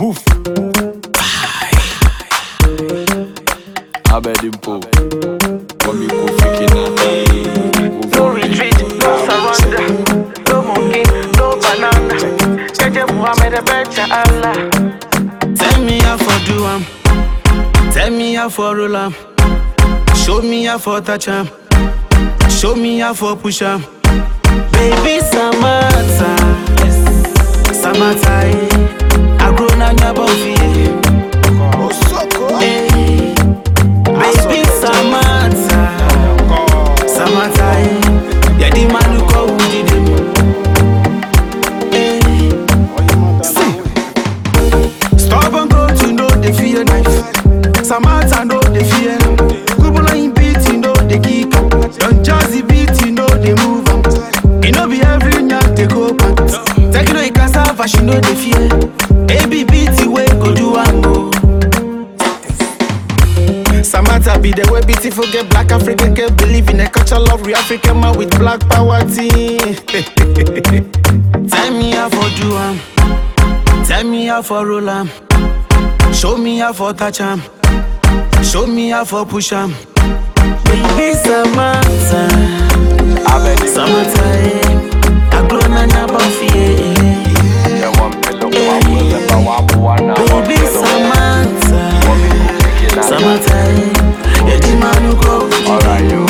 Move. Abedimpo. Wami Kofi Kinana. No retreat, no surrender. No monkey, no banana. Jeje Muhammad, I bet ya Allah. Tell me how for do am. Tell me how for roll am. Show me how for touch am. Show me how for push am. Baby Samantha, Samantha, eh. I grow na nyaba ofie. Eh. Baby Samantha, Samantha, eh. Yeah, the man who call who did him. Eh. See. Stubborn goat, you know they fear knife. Samantha know they fear. Kubula in beat, you know they kick. Don Jazzy beat, you know they move. You know be every night they go back. Take no cassava, she know they fear. AB beat, way go do one go. Samantha be the way beautiful get black African can believe in a culture love real African man with black power team. Tell me how for do am. Tell me how for roll am. Show me how for touch am. Show me how for push am. Baby Samantha, Abedimpo. Samantha, eh. I grow na nyaba fie. Baby Samantha, Samantha, eh. Yeah, the man who go with you. Alright, yo.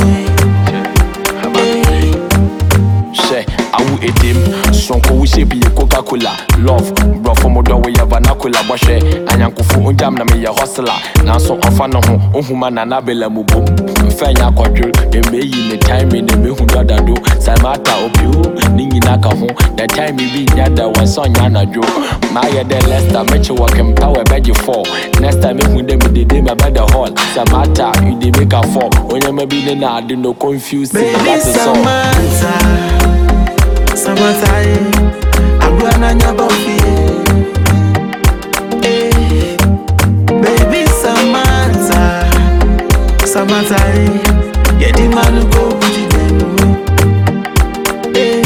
Eh. Hwɛ awo edim sonko wo hyɛ bi yɛ coca cola love borɔfo mo dɔ woyɛ vernacular bɔhwɛ anyankofo ogyam na meyɛ hustler nanso ɔfa no ho ohuma nana bela mu bom mfɛ nya akɔdwer ɛmɛyi ne time ne mehu dɔdado samata obiu ne nyina ka ho the time bi nya da wɔnsɛ ɔnya anadwo maayɛ dɛ lester mɛkye wɔ kempa wɔ ɛbɛgye fall next time mehu dɛ medede mɛbɛda hall samata you dey make a fall onyama bi ne na ade no confuse me, Baby that is all Samantha, Samantha, eh. I grow na nyaba fie. Eh. Baby Samantha, Samantha, eh. Yeah, the man who go with you them. Eh.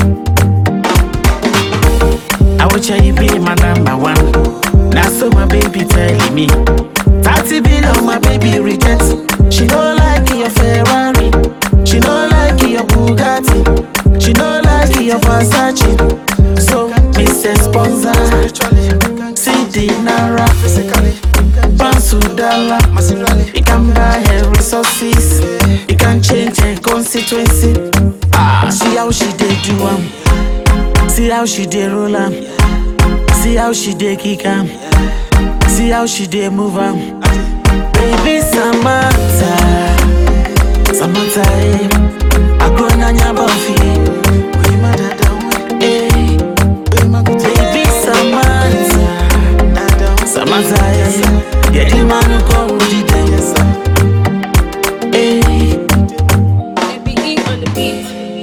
I will tell you be my number one. Now so my baby telling me. 30 billion my baby reject. She don't like your Ferrari. She don't like your Bugatti. She don't like your Versace. So Mr. Sponsor, CD Nara, Bansu Dollar. You can buy her resources. You can change her constituency. Ah, see how she did do am. See how she did roll am. See how she did kick am. See how she did move am. Baby Samantha, Samantha, eh. I grow na nyaba fie. Eh. Baby Samantha, Samantha, eh. Yeah, the man who come with the dance. Eh. Baby E on the beat.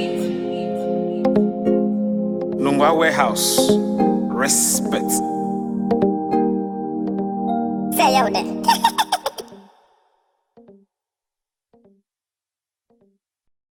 Nungwa Warehouse. Respect. Say yo then.